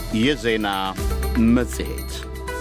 የዜና መጽሔት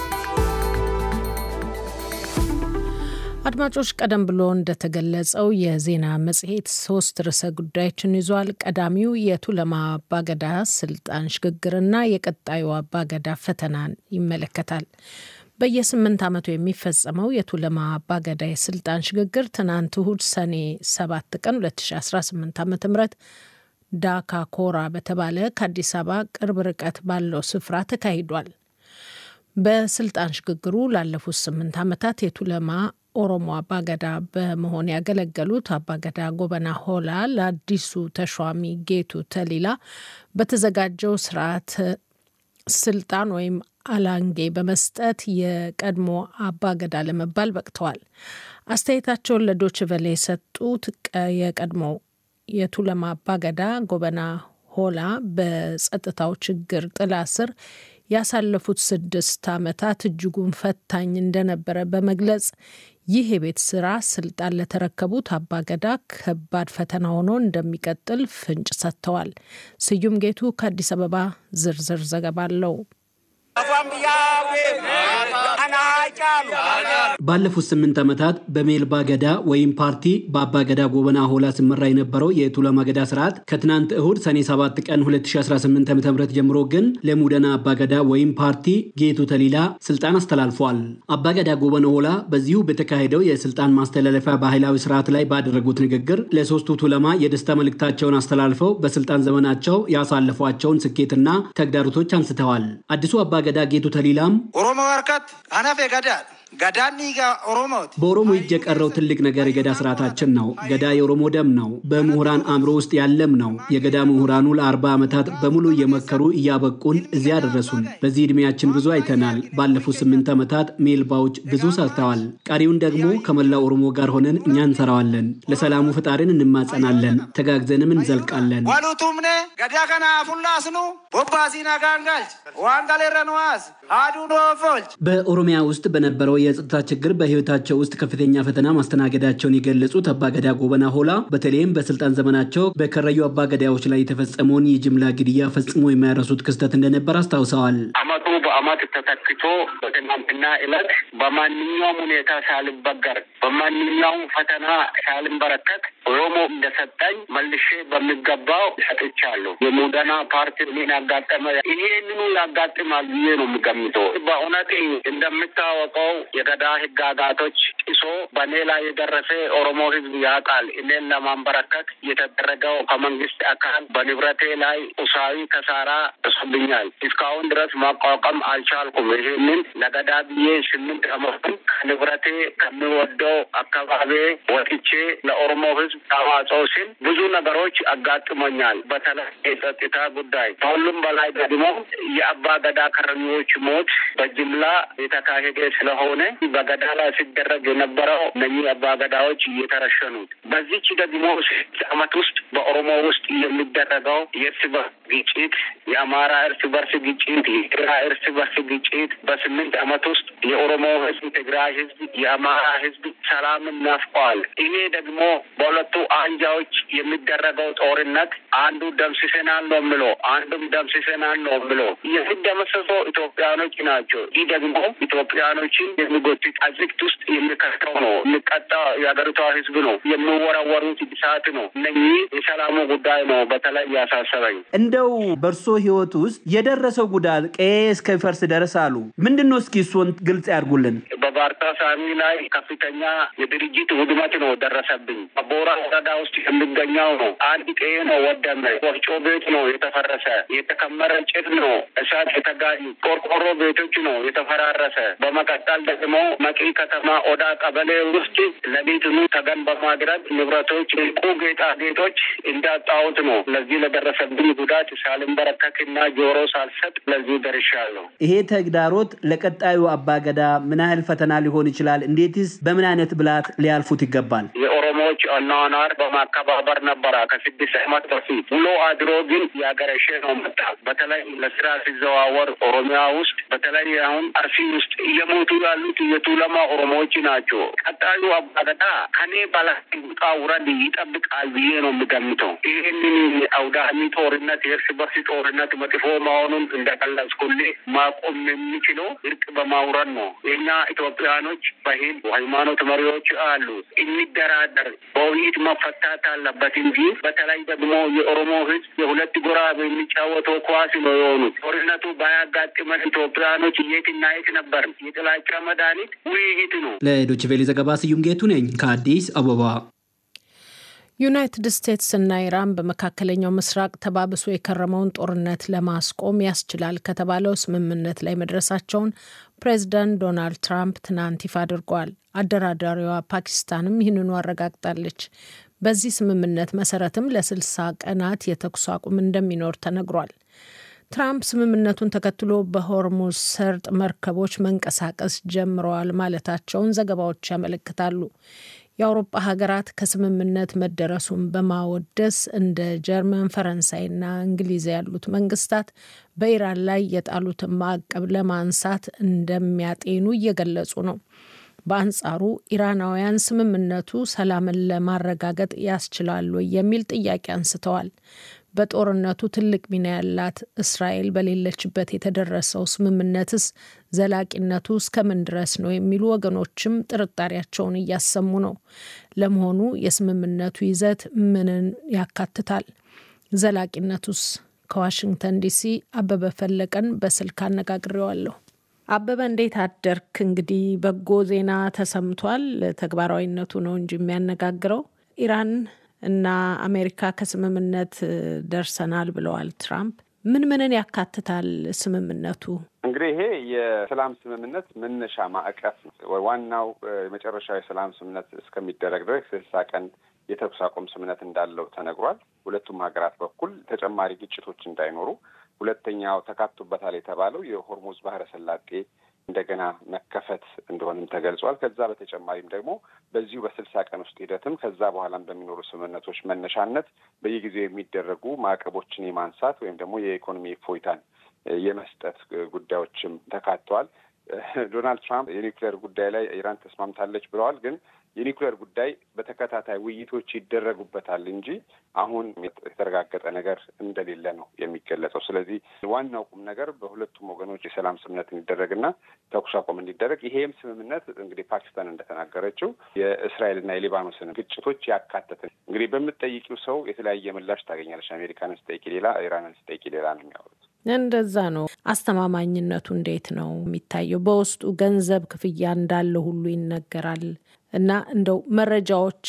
አድማጮች፣ ቀደም ብሎ እንደተገለጸው የዜና መጽሔት ሶስት ርዕሰ ጉዳዮችን ይዟል። ቀዳሚው የቱለማ አባገዳ ስልጣን ሽግግርና የቀጣዩ አባገዳ ፈተናን ይመለከታል። በየስምንት ዓመቱ የሚፈጸመው የቱለማ አባገዳ የስልጣን ሽግግር ትናንት እሁድ ሰኔ 7 ቀን 2018 ዓ ም ዳካ ኮራ በተባለ ከአዲስ አበባ ቅርብ ርቀት ባለው ስፍራ ተካሂዷል። በስልጣን ሽግግሩ ላለፉት ስምንት ዓመታት የቱለማ ኦሮሞ አባገዳ በመሆን ያገለገሉት አባገዳ ጎበና ሆላ ለአዲሱ ተሿሚ ጌቱ ተሊላ በተዘጋጀው ስርዓት ስልጣን ወይም አላንጌ በመስጠት የቀድሞ አባገዳ ለመባል በቅተዋል። አስተያየታቸውን ለዶች ቨሌ የሰጡት የቀድሞ የቱለማ አባገዳ ጎበና ሆላ በጸጥታው ችግር ጥላ ስር ያሳለፉት ስድስት ዓመታት እጅጉን ፈታኝ እንደነበረ በመግለጽ ይህ የቤት ስራ ስልጣን ለተረከቡት አባገዳ ከባድ ፈተና ሆኖ እንደሚቀጥል ፍንጭ ሰጥተዋል። ስዩም ጌቱ ከአዲስ አበባ ዝርዝር ዘገባ አለው። ባለፉት ስምንት ዓመታት በሜልባ ገዳ ወይም ፓርቲ በአባ ገዳ ጎበና ሆላ ሲመራ የነበረው የቱለማ ገዳ ስርዓት ከትናንት እሁድ ሰኔ 7 ቀን 2018 ዓ.ም ጀምሮ ግን ለሙደና አባ ገዳ ወይም ፓርቲ ጌቱ ተሊላ ስልጣን አስተላልፏል። አባ ገዳ ጎበና ሆላ በዚሁ በተካሄደው የስልጣን ማስተላለፊያ ባህላዊ ስርዓት ላይ ባደረጉት ንግግር ለሶስቱ ቱለማ የደስታ መልእክታቸውን አስተላልፈው በስልጣን ዘመናቸው ያሳለፏቸውን ስኬትና ተግዳሮቶች አንስተዋል። አዲሱ አባ ገዳ ጌቱ ተሊላም ኦሮሞ ወርከት አነፌ ገዳ ገዳኒ ኦሮሞት በኦሮሞ እጅ የቀረው ትልቅ ነገር የገዳ ስርዓታችን ነው። ገዳ የኦሮሞ ደም ነው። በምሁራን አእምሮ ውስጥ ያለም ነው። የገዳ ምሁራኑ ለአርባ ዓመታት በሙሉ እየመከሩ እያበቁን እዚያ ያደረሱን። በዚህ ዕድሜያችን ብዙ አይተናል። ባለፉት ስምንት ዓመታት ሜልባዎች ብዙ ሰርተዋል። ቀሪውን ደግሞ ከመላው ኦሮሞ ጋር ሆነን እኛ እንሰራዋለን። ለሰላሙ ፈጣሪን እንማጸናለን። ተጋግዘንም እንዘልቃለን። ዋሉቱምኔ ገዳ ከና ፉላስኑ ቦባሲና ጋንጋልች ዋንጋሌረንዋስ አዱ ዶፎልች በኦሮሚያ ውስጥ በነበረው የጸጥታ ችግር በሕይወታቸው ውስጥ ከፍተኛ ፈተና ማስተናገዳቸውን የገለጹት አባገዳ ጎበና ሆላ በተለይም በስልጣን ዘመናቸው በከረዩ አባገዳዎች ላይ የተፈጸመውን የጅምላ ግድያ ፈጽሞ የማይረሱት ክስተት እንደነበር አስታውሰዋል። አመቱ በአመት ተተክቶ በትናንትና ዕለት በማንኛውም ሁኔታ ሳልበገር በማንኛውም ፈተና ሳልንበረከት ኦሮሞ እንደሰጠኝ መልሼ በሚገባው ሰጥቻለሁ። የሙደና ፓርቲ ምን ያጋጠመ ይሄንኑ ያጋጥማል ብዬ ነው የምገምተው። በእውነት እንደምታወቀው የገዳ ህጋጋቶች ጥሶ በእኔ ላይ የደረሰ ኦሮሞ ህዝብ ያውቃል። እኔን ለማንበረከት የተደረገው ከመንግስት አካል በንብረቴ ላይ ቁሳዊ ከሳራ ጥሶብኛል። እስካሁን ድረስ ማቋቋም አልቻልኩም። ይህንን ለገዳ ብዬ ስምንት አመቱን ከንብረቴ ከሚወደው አካባቢ ወጥቼ ለኦሮሞ ህዝብ ተዋጽኦ ሲል ብዙ ነገሮች አጋጥሞኛል። በተለይ የጸጥታ ጉዳይ፣ ከሁሉም በላይ ደግሞ የአባ ገዳ ከረኞች ሞት በጅምላ የተካሄደ ስለሆነ በገዳ ላይ ሲደረግ የነበረው እነኚህ አባ ገዳዎች እየተረሸኑት በዚች ደግሞ ስድስት አመት ውስጥ በኦሮሞ ውስጥ የሚደረገው የእርስ በርስ ግጭት፣ የአማራ እርስ በርስ ግጭት፣ የትግራይ እርስ በርስ ግጭት በስምንት አመት ውስጥ የኦሮሞ ህዝብ፣ ትግራይ ህዝብ፣ የአማራ ህዝብ ሰላምን ናፍቀዋል። ይሄ ደግሞ በሁለቱ አንጃዎች የሚደረገው ጦርነት አንዱ ደምስሰናል ነው ብሎ አንዱም ደምስሰናል ነው ብሎ የሚደመሰሰው ኢትዮጵያኖች ናቸው። ይህ ደግሞ ኢትዮጵያኖችን የሚጎትት አዝቅት ውስጥ የሚከተው ነው። የሚቀጣ የሀገሪቷ ህዝብ ነው። የሚወረወሩት እሳት ነው። እነኚህ የሰላሙ ጉዳይ ነው በተለይ ያሳሰበኝ። እንደው በእርሶ ህይወት ውስጥ የደረሰው ጉዳት ቀዬ እስከሚፈርስ ደረስ አሉ። ምንድን ነው? እስኪ እሱን ግልጽ ያድርጉልን። በባርታ ሳሚ ላይ ከፍተኛ የድርጅት ውድመት ነው ደረሰብኝ። በቦራ ወረዳ ውስጥ የሚገኘው ነው። አንድ ቀዬ ነው ወደመ። ወፍጮ ቤት ነው የተፈረሰ። የተከመረ ጭድ ነው እሳት የተጋዩ ቆርቆሮ ቤቶች ነው የተፈራረሰ። በመቀጠል ደግሞ መቂ ከተማ ኦዳ ቀበሌ ውስጥ ለቤትኑ ተገን በማድረግ ንብረቶች፣ ዕንቁ ጌጣጌጦች እንዳጣሁት ነው። ለዚህ ለደረሰብኝ ጉዳት ሳልንበረከክና ጆሮ ሳልሰጥ ለዚህ ደርሻለሁ። ይሄ ተግዳሮት ለቀጣዩ አባገዳ ምን ያህል ፈተና ፈተና ሊሆን ይችላል? እንዴትስ በምን አይነት ብላት ሊያልፉት ይገባል? የኦሮሞዎች አኗኗር በማከባበር ነበረ ከስድስት ዓመት በፊት ውሎ አድሮ ግን ያገረሸ ነው መጣ። በተለይ ለስራ ሲዘዋወር ኦሮሚያ ውስጥ በተለይ አሁን አርሲ ውስጥ እየሞቱ ያሉት የቱለማ ኦሮሞዎች ናቸው። ቀጣዩ አባገዳ ከኔ በላይ ውጣ ውረድ ይጠብቃል ብዬ ነው የምገምተው። ይህንን አውዳሚ ጦርነት የእርስ በርስ ጦርነት መጥፎ መሆኑን እንደገለጽኩልህ ማቆም የሚችለው እርቅ በማውረድ ነው። የኛ ኢትዮጵያኖች በሂል ሃይማኖት መሪዎች አሉ። እንደራደር፣ በውይይት መፈታት አለበት እንጂ በተለይ ደግሞ የኦሮሞ ሕዝብ የሁለት ጎራ የሚጫወተው ኳስ ነው የሆኑት። ጦርነቱ ባያጋጥመን ኢትዮጵያኖች የትና የት ነበር? የጥላቻ መድኃኒት ውይይት ነው። ለዶይቼ ቬለ ዘገባ ስዩም ጌቱ ነኝ ከአዲስ አበባ። ዩናይትድ ስቴትስ እና ኢራን በመካከለኛው ምስራቅ ተባብሶ የከረመውን ጦርነት ለማስቆም ያስችላል ከተባለው ስምምነት ላይ መድረሳቸውን ፕሬዚዳንት ዶናልድ ትራምፕ ትናንት ይፋ አድርገዋል። አደራዳሪዋ ፓኪስታንም ይህንኑ አረጋግጣለች። በዚህ ስምምነት መሰረትም ለስልሳ ቀናት የተኩስ አቁም እንደሚኖር ተነግሯል። ትራምፕ ስምምነቱን ተከትሎ በሆርሙዝ ሰርጥ መርከቦች መንቀሳቀስ ጀምረዋል ማለታቸውን ዘገባዎች ያመለክታሉ። የአውሮፓ ሀገራት ከስምምነት መደረሱን በማወደስ እንደ ጀርመን፣ ፈረንሳይና እንግሊዝ ያሉት መንግስታት በኢራን ላይ የጣሉትን ማዕቀብ ለማንሳት እንደሚያጤኑ እየገለጹ ነው። በአንጻሩ ኢራናውያን ስምምነቱ ሰላምን ለማረጋገጥ ያስችላሉ የሚል ጥያቄ አንስተዋል። በጦርነቱ ትልቅ ሚና ያላት እስራኤል በሌለችበት የተደረሰው ስምምነትስ ዘላቂነቱ እስከምን ድረስ ነው የሚሉ ወገኖችም ጥርጣሬያቸውን እያሰሙ ነው። ለመሆኑ የስምምነቱ ይዘት ምንን ያካትታል? ዘላቂነቱስ? ከዋሽንግተን ዲሲ አበበ ፈለቀን በስልክ አነጋግሬዋለሁ። አበበ እንዴት አደርክ? እንግዲህ በጎ ዜና ተሰምቷል። ተግባራዊነቱ ነው እንጂ የሚያነጋግረው ኢራን እና አሜሪካ ከስምምነት ደርሰናል ብለዋል ትራምፕ። ምን ምንን ያካትታል ስምምነቱ? እንግዲህ ይሄ የሰላም ስምምነት መነሻ ማዕቀፍ ነው። ዋናው የመጨረሻው የሰላም ስምምነት እስከሚደረግ ድረስ ስልሳ ቀን የተኩስ አቁም ስምምነት እንዳለው ተነግሯል። ሁለቱም ሀገራት በኩል ተጨማሪ ግጭቶች እንዳይኖሩ፣ ሁለተኛው ተካቶበታል የተባለው የሆርሙዝ ባህረ ሰላጤ እንደገና መከፈት እንደሆንም ተገልጿል። ከዛ በተጨማሪም ደግሞ በዚሁ በስልሳ ቀን ውስጥ ሂደትም ከዛ በኋላም በሚኖሩ ስምምነቶች መነሻነት በየጊዜው የሚደረጉ ማዕቀቦችን የማንሳት ወይም ደግሞ የኢኮኖሚ እፎይታን የመስጠት ጉዳዮችም ተካተዋል። ዶናልድ ትራምፕ የኒውክሌር ጉዳይ ላይ ኢራን ተስማምታለች ብለዋል። ግን የኒውክሌር ጉዳይ በተከታታይ ውይይቶች ይደረጉበታል እንጂ አሁን የተረጋገጠ ነገር እንደሌለ ነው የሚገለጸው። ስለዚህ ዋናው ቁም ነገር በሁለቱም ወገኖች የሰላም ስምምነት እንዲደረግና ተኩስ አቁም እንዲደረግ ይሄም ስምምነት እንግዲህ ፓኪስታን እንደተናገረችው የእስራኤልና የሊባኖስን ግጭቶች ያካተተ እንግዲህ በምትጠይቂው ሰው የተለያየ ምላሽ ታገኛለች። አሜሪካንን ስጠይቂ ሌላ፣ ኢራንን ስጠይቂ ሌላ ነው የሚያወሩት። እንደዛ ነው። አስተማማኝነቱ እንዴት ነው የሚታየው? በውስጡ ገንዘብ ክፍያ እንዳለ ሁሉ ይነገራል እና እንደው መረጃዎች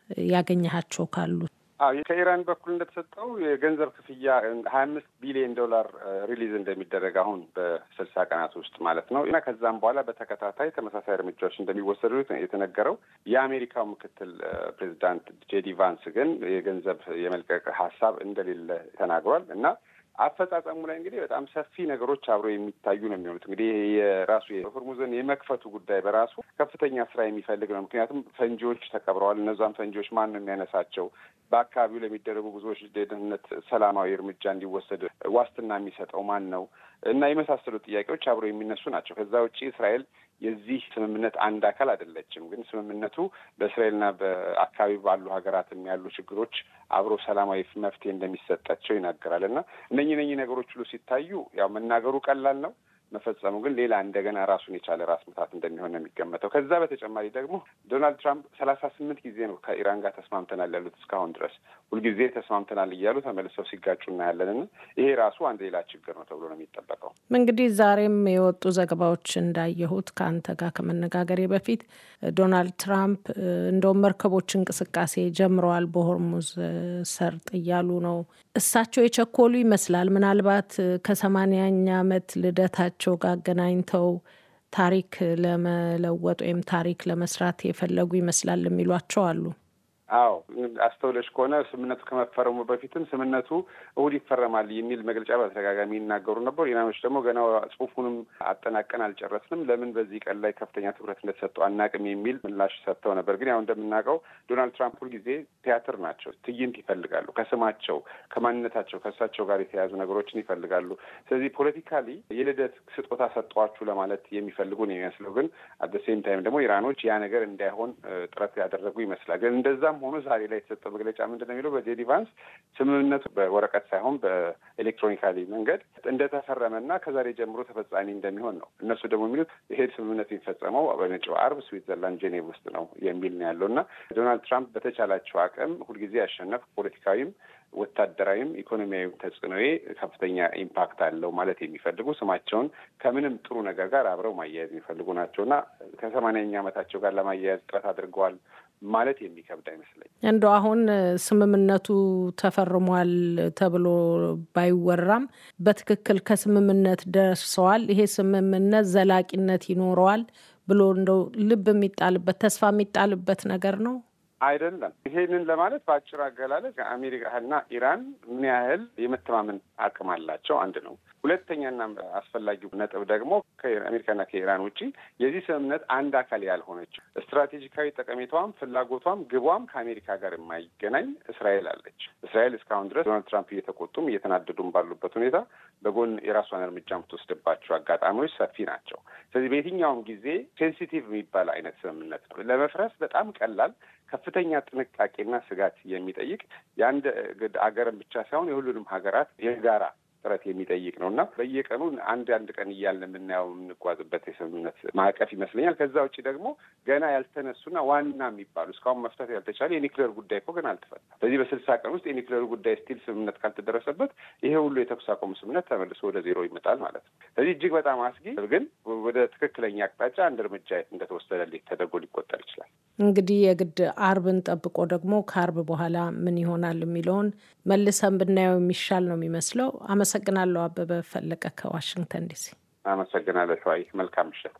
ያገኘሃቸው ካሉ ከኢራን በኩል እንደተሰጠው የገንዘብ ክፍያ ሀያ አምስት ቢሊዮን ዶላር ሪሊዝ እንደሚደረግ አሁን በስልሳ ቀናት ውስጥ ማለት ነው እና ከዛም በኋላ በተከታታይ ተመሳሳይ እርምጃዎች እንደሚወሰዱ የተነገረው የአሜሪካው ምክትል ፕሬዚዳንት ጄዲ ቫንስ ግን የገንዘብ የመልቀቅ ሀሳብ እንደሌለ ተናግሯል እና አፈጻጸሙ ላይ እንግዲህ በጣም ሰፊ ነገሮች አብረው የሚታዩ ነው የሚሆኑት። እንግዲህ የራሱ የሆርሙዝን የመክፈቱ ጉዳይ በራሱ ከፍተኛ ስራ የሚፈልግ ነው። ምክንያቱም ፈንጂዎች ተቀብረዋል። እነዛም ፈንጂዎች ማን ነው የሚያነሳቸው? በአካባቢው ለሚደረጉ ብዙዎች ደህንነት ሰላማዊ እርምጃ እንዲወሰድ ዋስትና የሚሰጠው ማን ነው? እና የመሳሰሉ ጥያቄዎች አብረው የሚነሱ ናቸው። ከዛ ውጭ እስራኤል የዚህ ስምምነት አንድ አካል አይደለችም። ግን ስምምነቱ በእስራኤልና በአካባቢ ባሉ ሀገራትም ያሉ ችግሮች አብሮ ሰላማዊ መፍትሄ እንደሚሰጣቸው ይናገራል እና እነኚህ እነኚህ ነገሮች ሁሉ ሲታዩ ያው መናገሩ ቀላል ነው መፈጸሙ ግን ሌላ እንደገና ራሱን የቻለ ራስ ምታት እንደሚሆን ነው የሚገመተው። ከዛ በተጨማሪ ደግሞ ዶናልድ ትራምፕ ሰላሳ ስምንት ጊዜ ነው ከኢራን ጋር ተስማምተናል ያሉት እስካሁን ድረስ ሁልጊዜ ተስማምተናል እያሉ ተመልሰው ሲጋጩ እናያለን እና ይሄ ራሱ አንድ ሌላ ችግር ነው ተብሎ ነው የሚጠበቀው። እንግዲህ ዛሬም የወጡ ዘገባዎች እንዳየሁት ከአንተ ጋር ከመነጋገሬ በፊት ዶናልድ ትራምፕ እንደውም መርከቦች እንቅስቃሴ ጀምረዋል በሆርሙዝ ሰርጥ እያሉ ነው። እሳቸው የቸኮሉ ይመስላል። ምናልባት ከሰማንያኛ ዓመት ልደታቸው ቸው ጋር አገናኝተው ታሪክ ለመለወጥ ወይም ታሪክ ለመስራት የፈለጉ ይመስላል የሚሏቸው አሉ። አዎ አስተውለሽ ከሆነ ስምምነቱ ከመፈረሙ በፊትም ስምምነቱ እሁድ ይፈረማል የሚል መግለጫ በተደጋጋሚ ይናገሩ ነበሩ። ኢራኖች ደግሞ ገና ጽሁፉንም አጠናቀን አልጨረስንም፣ ለምን በዚህ ቀን ላይ ከፍተኛ ትኩረት እንደተሰጠው አናቅም የሚል ምላሽ ሰጥተው ነበር። ግን ያው እንደምናውቀው ዶናልድ ትራምፕ ሁልጊዜ ቲያትር ናቸው። ትዕይንት ይፈልጋሉ። ከስማቸው ከማንነታቸው ከእሳቸው ጋር የተያያዙ ነገሮችን ይፈልጋሉ። ስለዚህ ፖለቲካሊ የልደት ስጦታ ሰጠዋችሁ ለማለት የሚፈልጉ ነው የሚመስለው። ግን አት ሴም ታይም ደግሞ ኢራኖች ያ ነገር እንዳይሆን ጥረት ያደረጉ ይመስላል። ግን እንደዛም ሆኖ ዛሬ ላይ የተሰጠው መግለጫ ምንድን ነው የሚለው በጄዲ ቫንስ ስምምነቱ በወረቀት ሳይሆን በኤሌክትሮኒካሊ መንገድ እንደተፈረመና ከዛሬ ጀምሮ ተፈጻሚ እንደሚሆን ነው። እነሱ ደግሞ የሚሉት ይሄ ስምምነቱ የሚፈጸመው በመጪው አርብ ስዊትዘርላንድ ጄኔቭ ውስጥ ነው የሚል ነው ያለው እና ዶናልድ ትራምፕ በተቻላቸው አቅም ሁልጊዜ ያሸነፍ ፖለቲካዊም ወታደራዊም ኢኮኖሚያዊ ተጽዕኖዬ ከፍተኛ ኢምፓክት አለው ማለት የሚፈልጉ ስማቸውን ከምንም ጥሩ ነገር ጋር አብረው ማያያዝ የሚፈልጉ ናቸው እና ከሰማንያኛ ዓመታቸው ጋር ለማያያዝ ጥረት አድርገዋል ማለት የሚከብድ አይመስለኝ። እንደው አሁን ስምምነቱ ተፈርሟል ተብሎ ባይወራም በትክክል ከስምምነት ደርሰዋል፣ ይሄ ስምምነት ዘላቂነት ይኖረዋል ብሎ እንደው ልብ የሚጣልበት ተስፋ የሚጣልበት ነገር ነው አይደለም። ይሄንን ለማለት በአጭር አገላለጽ አሜሪካና ኢራን ምን ያህል የመተማመን አቅም አላቸው አንድ ነው። ሁለተኛና አስፈላጊው ነጥብ ደግሞ ከአሜሪካና ከኢራን ውጪ የዚህ ስምምነት አንድ አካል ያልሆነችው ስትራቴጂካዊ ጠቀሜታዋም ፍላጎቷም ግቧም ከአሜሪካ ጋር የማይገናኝ እስራኤል አለች። እስራኤል እስካሁን ድረስ ዶናልድ ትራምፕ እየተቆጡም እየተናደዱም ባሉበት ሁኔታ በጎን የራሷን እርምጃ የምትወስድባቸው አጋጣሚዎች ሰፊ ናቸው። ስለዚህ በየትኛውም ጊዜ ሴንሲቲቭ የሚባል አይነት ስምምነት ነው። ለመፍረስ በጣም ቀላል ከፍተኛ ጥንቃቄና ስጋት የሚጠይቅ የአንድ አገርን ብቻ ሳይሆን የሁሉንም ሀገራት የጋራ ጥረት የሚጠይቅ ነው እና በየቀኑ አንድ አንድ ቀን እያልን የምናየው የምንጓዝበት የስምምነት ማዕቀፍ ይመስለኛል። ከዛ ውጭ ደግሞ ገና ያልተነሱና ዋና የሚባሉ እስካሁን መፍታት ያልተቻለ የኒክሌር ጉዳይ እኮ ገና አልተፈታም። በዚህ በስልሳ ቀን ውስጥ የኒክሌር ጉዳይ ስቲል ስምምነት ካልተደረሰበት ይሄ ሁሉ የተኩስ አቁም ስምምነት ተመልሶ ወደ ዜሮ ይመጣል ማለት ነው። ስለዚህ እጅግ በጣም አስጊ ግን ወደ ትክክለኛ አቅጣጫ አንድ እርምጃ እንደተወሰደልኝ ተደርጎ ሊቆጠር ይችላል። እንግዲህ የግድ አርብን ጠብቆ ደግሞ ከአርብ በኋላ ምን ይሆናል የሚለውን መልሰን ብናየው የሚሻል ነው የሚመስለው። አመሰግናለሁ። አበበ ፈለቀ ከዋሽንግተን ዲሲ። አመሰግናለሁ ሸዋይ። መልካም ምሽት።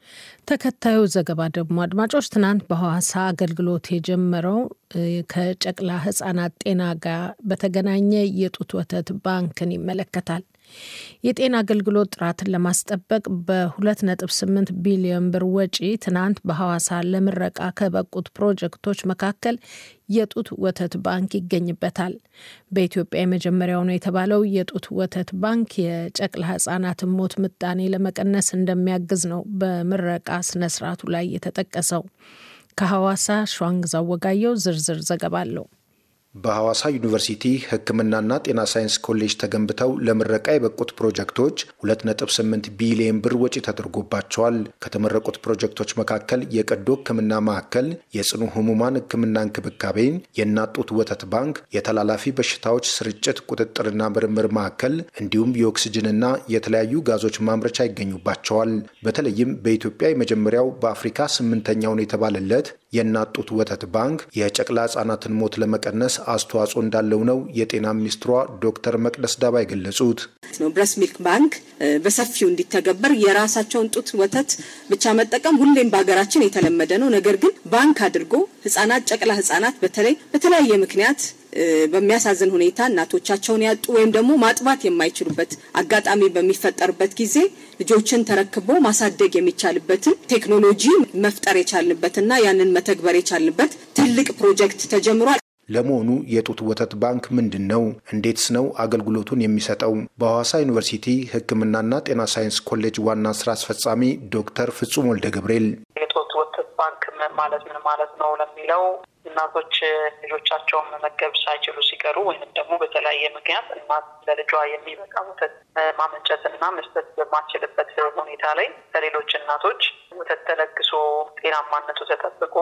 ተከታዩ ዘገባ ደግሞ አድማጮች፣ ትናንት በሐዋሳ አገልግሎት የጀመረው ከጨቅላ ሕጻናት ጤና ጋር በተገናኘ የጡት ወተት ባንክን ይመለከታል። የጤና አገልግሎት ጥራትን ለማስጠበቅ በ2.8 ቢሊዮን ብር ወጪ ትናንት በሐዋሳ ለምረቃ ከበቁት ፕሮጀክቶች መካከል የጡት ወተት ባንክ ይገኝበታል። በኢትዮጵያ የመጀመሪያው ነው የተባለው የጡት ወተት ባንክ የጨቅላ ህጻናትን ሞት ምጣኔ ለመቀነስ እንደሚያግዝ ነው በምረቃ ስነስርዓቱ ላይ የተጠቀሰው። ከሐዋሳ ሸዋንግዛው ወጋየው ዝርዝር ዘገባ አለው። በሐዋሳ ዩኒቨርሲቲ ሕክምናና ጤና ሳይንስ ኮሌጅ ተገንብተው ለምረቃ የበቁት ፕሮጀክቶች 2.8 ቢሊዮን ብር ወጪ ተደርጎባቸዋል። ከተመረቁት ፕሮጀክቶች መካከል የቀዶ ሕክምና ማዕከል፣ የጽኑ ህሙማን ሕክምና እንክብካቤን፣ የእናት ጡት ወተት ባንክ፣ የተላላፊ በሽታዎች ስርጭት ቁጥጥርና ምርምር ማዕከል እንዲሁም የኦክስጅንና የተለያዩ ጋዞች ማምረቻ ይገኙባቸዋል። በተለይም በኢትዮጵያ የመጀመሪያው በአፍሪካ ስምንተኛው ነው የተባለለት የእናት ጡት ወተት ባንክ የጨቅላ ህጻናትን ሞት ለመቀነስ አስተዋጽኦ እንዳለው ነው የጤና ሚኒስትሯ ዶክተር መቅደስ ዳባ የገለጹት። ብረስ ሚልክ ባንክ በሰፊው እንዲተገበር የራሳቸውን ጡት ወተት ብቻ መጠቀም ሁሌም በሀገራችን የተለመደ ነው። ነገር ግን ባንክ አድርጎ ህጻናት፣ ጨቅላ ህጻናት በተለይ በተለያየ ምክንያት በሚያሳዝን ሁኔታ እናቶቻቸውን ያጡ ወይም ደግሞ ማጥባት የማይችሉበት አጋጣሚ በሚፈጠርበት ጊዜ ልጆችን ተረክቦ ማሳደግ የሚቻልበትን ቴክኖሎጂ መፍጠር የቻልንበትና ያንን መተግበር የቻልንበት ትልቅ ፕሮጀክት ተጀምሯል። ለመሆኑ የጡት ወተት ባንክ ምንድን ነው? እንዴትስ ነው አገልግሎቱን የሚሰጠው? በሐዋሳ ዩኒቨርሲቲ ሕክምናና ጤና ሳይንስ ኮሌጅ ዋና ስራ አስፈጻሚ ዶክተር ፍጹም ወልደ ገብርኤል የጡት ወተት ባንክ ማለት ምን ማለት ነው ለሚለው እናቶች ልጆቻቸውን መመገብ ሳይችሉ ሲቀሩ ወይም ደግሞ በተለያየ ምክንያት እናት ለልጇ የሚበቃ ወተት ማመንጨትና መስጠት በማትችልበት ሁኔታ ላይ ከሌሎች እናቶች ወተት ተለግሶ ጤናማነቱ ተጠብቆ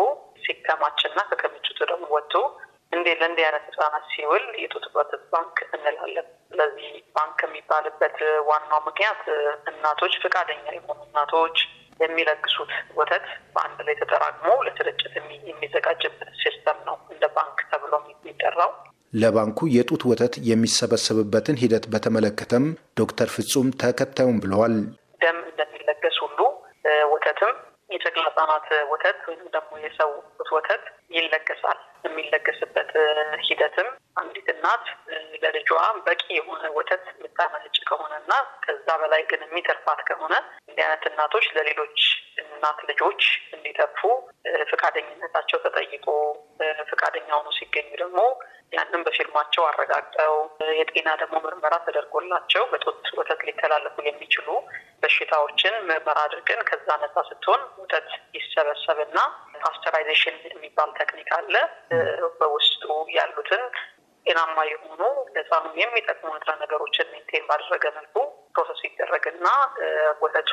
ሲከማችና ከክምችቱ ደግሞ ወጥቶ እንዴ ለእንዲህ አይነት ህጻናት ሲውል የጡት ወተት ባንክ እንላለን። ስለዚህ ባንክ የሚባልበት ዋናው ምክንያት እናቶች ፈቃደኛ የሆኑ እናቶች የሚለግሱት ወተት በአንድ ላይ ተጠራቅሞ ለስርጭት የሚዘጋጅበት ሲስተም ነው እንደ ባንክ ተብሎ የሚጠራው። ለባንኩ የጡት ወተት የሚሰበሰብበትን ሂደት በተመለከተም ዶክተር ፍጹም ተከታዩም ብለዋል። ደም እንደሚለገስ ሁሉ ወተትም የጨቅላ ህጻናት ወተት ወይም ደግሞ የሰው ወተት ይለገሳል። የሚለገስበት ሂደትም አንዲት እናት ለልጇ በቂ የሆነ ወተት የምታመነጭ ከሆነ እና ከዛ በላይ ግን የሚተርፋት ከሆነ እንዲህ አይነት እናቶች ለሌሎች እናት ልጆች እንዲተርፉ ፈቃደኝነታቸው ተጠይቆ ፈቃደኛ ሆኖ ሲገኙ ደግሞ ያንን በፊርማቸው አረጋግጠው የጤና ደግሞ ምርመራ ተደርጎላቸው በጡት ወተት ሊተላለፉ የሚችሉ በሽታዎችን ምርመራ አድርገን ከዛ ነጻ ስትሆን ወተት ይሰበሰብና ፓስቸራይዜሽን የሚባል ቴክኒክ አለ። በውስጡ ያሉትን ጤናማ የሆኑ ለህፃኑ የሚጠቅሙ ንጥረ ነገሮችን ሜንቴን ባደረገ መልኩ ፕሮሰስ ይደረግና ወተቱ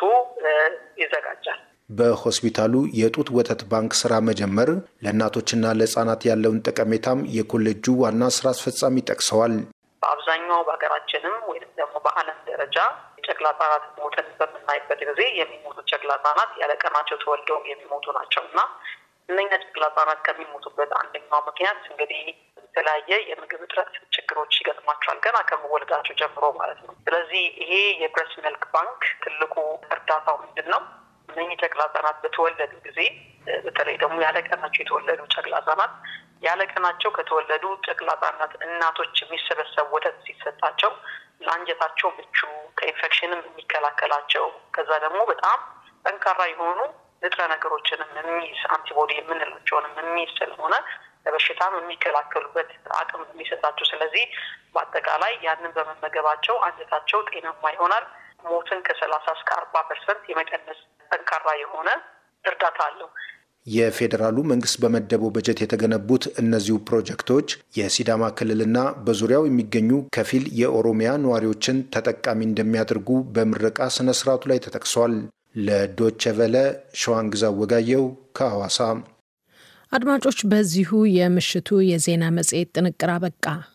ይዘጋጃል። በሆስፒታሉ የጡት ወተት ባንክ ስራ መጀመር ለእናቶችና ለህጻናት ያለውን ጠቀሜታም የኮሌጁ ዋና ስራ አስፈጻሚ ጠቅሰዋል። በአብዛኛው በሀገራችንም ወይም ደግሞ በዓለም ደረጃ የጨቅላ ህጻናት ሞትን በምናይበት ጊዜ የሚሞቱ ጨቅላ ህጻናት ያለቀናቸው ተወልደው የሚሞቱ ናቸው እና እነኛ ጨቅላ ህጻናት ከሚሞቱበት አንደኛው ምክንያት እንግዲህ የተለያየ የምግብ እጥረት ችግሮች ይገጥሟቸዋል ገና ከመወለዳቸው ጀምሮ ማለት ነው። ስለዚህ ይሄ የብረስት ሚልክ ባንክ ትልቁ እርዳታው ምንድን ነው? እነኚህ ጨቅላ ህጻናት በተወለዱ ጊዜ በተለይ ደግሞ ያለቀናቸው የተወለዱ ጨቅላ ህጻናት ያለቀናቸው ከተወለዱ ጨቅላ ህጻናት እናቶች የሚሰበሰብ ወተት ሲሰጣቸው ለአንጀታቸው ምቹ ከኢንፌክሽንም የሚከላከላቸው ከዛ ደግሞ በጣም ጠንካራ የሆኑ ንጥረ ነገሮችንም የሚይዝ አንቲቦዲ የምንላቸውንም የሚይዝ ስለሆነ ለበሽታም የሚከላከሉበት አቅም የሚሰጣቸው። ስለዚህ በአጠቃላይ ያንን በመመገባቸው አንጀታቸው ጤናማ ይሆናል። ሞትን ከሰላሳ እስከ አርባ ፐርሰንት የመቀነስ ጠንካራ የሆነ እርዳታ አለው። የፌዴራሉ መንግስት በመደበው በጀት የተገነቡት እነዚሁ ፕሮጀክቶች የሲዳማ ክልልና በዙሪያው የሚገኙ ከፊል የኦሮሚያ ነዋሪዎችን ተጠቃሚ እንደሚያደርጉ በምረቃ ስነ ስርዓቱ ላይ ተጠቅሷል። ለዶቸ ቨለ ሸዋንግዛ ወጋየው ከሐዋሳ። አድማጮች፣ በዚሁ የምሽቱ የዜና መጽሔት ጥንቅር አበቃ።